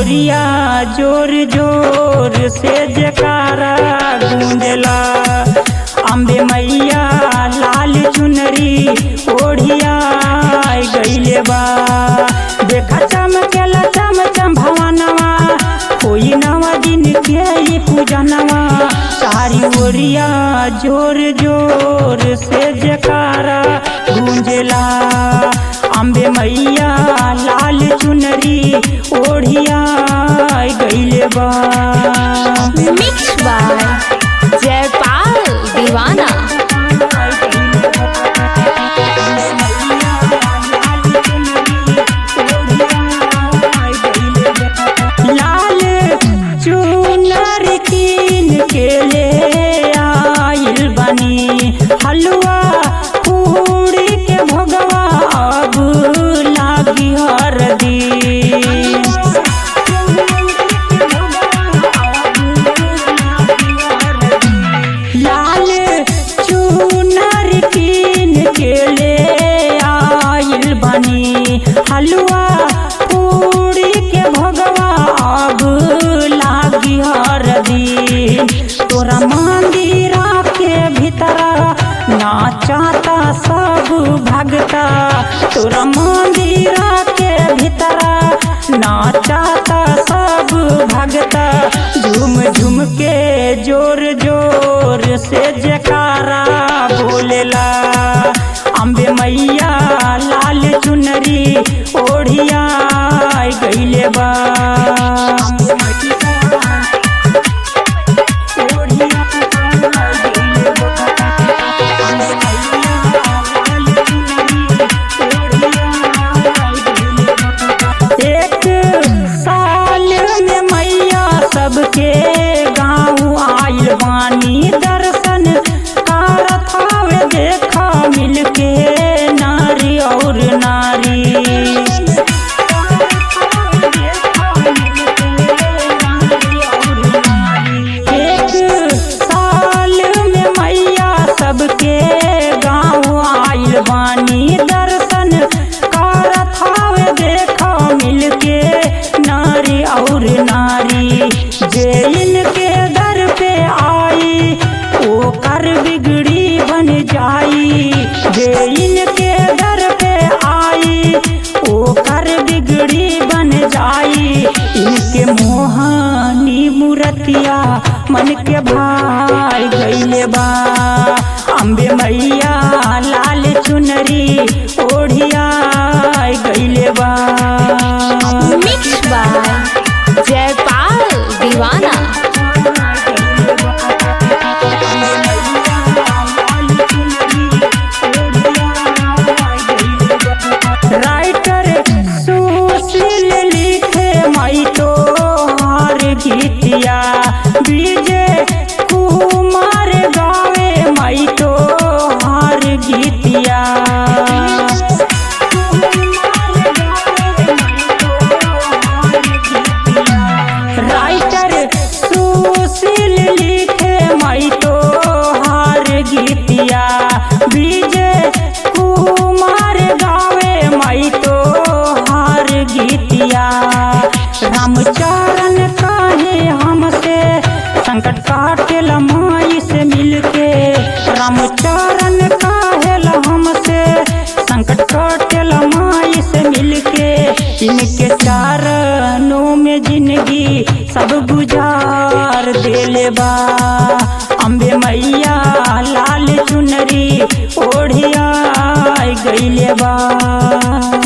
ओरिया जोर जोर से जकारा गूंजला अम्बे मैया लाल चुनरी ओढ़िया गईले बा देखा चमकेला चम चम भवनवा कोई नवा दिन के ई पूजनवा सारी ओरिया जोर जोर से जकारा गूंजला अम्बे मैया लाल चुनरी ओढ़िया गईले बा Mixed by Jaypal Divana. लाल चुनर कीन के ले आइल बनी हलवा पूरी के भगवा अब लागी हरदी लाल चुनर कीन के ले आइल बनी हलवा पूरी के भगवा अब लागी हरदी तोरा मंदिरा के भीतरा नाचाता सब भगता तोरा मंदिरा के भीतरा नाचाता सब भगता झूम झूम के जोर जोर से जकारा बोलेला अम्बे मैया लाल चुनरी ओढ़िया गईले बा एक साल में मैया सबके गाँव आइल बानी दर्शन कारत हवे देखा मिलके नारी और नारी एक साल में मैया सबके गाँव आइल बानी दर्शन कारत हवे देखा मिलके नारी और नारी जे इनके दर पे आई ओ कर बिगड़ी बन जाई जे इनके दर पे आई ओ कर बिगड़ी बन जाई इनके मोहानी मूर्तिया मन के भाई गईले बा अम्बे मैया लाल चुनरी ओढ़िया गईले बा Mixed by Jaypal Divana. Writer Sushil लिखे मई तो हार गीतिया विजय कुमार गावे मई तो हार गीतिया राइटर सुशील लिखे मई तो हार गीतिया विजय कुमार गावे मई तो हार गीतिया रामचरण काहे हमसे संकट काटे माई से मिलके रामचरण काहे हमसे संकट काटे माई से मिलके इनके चारणों में जिंदगी सब गुजार देले बा अम्बे मैया लाल चुनरी ओढ़िया गईले बा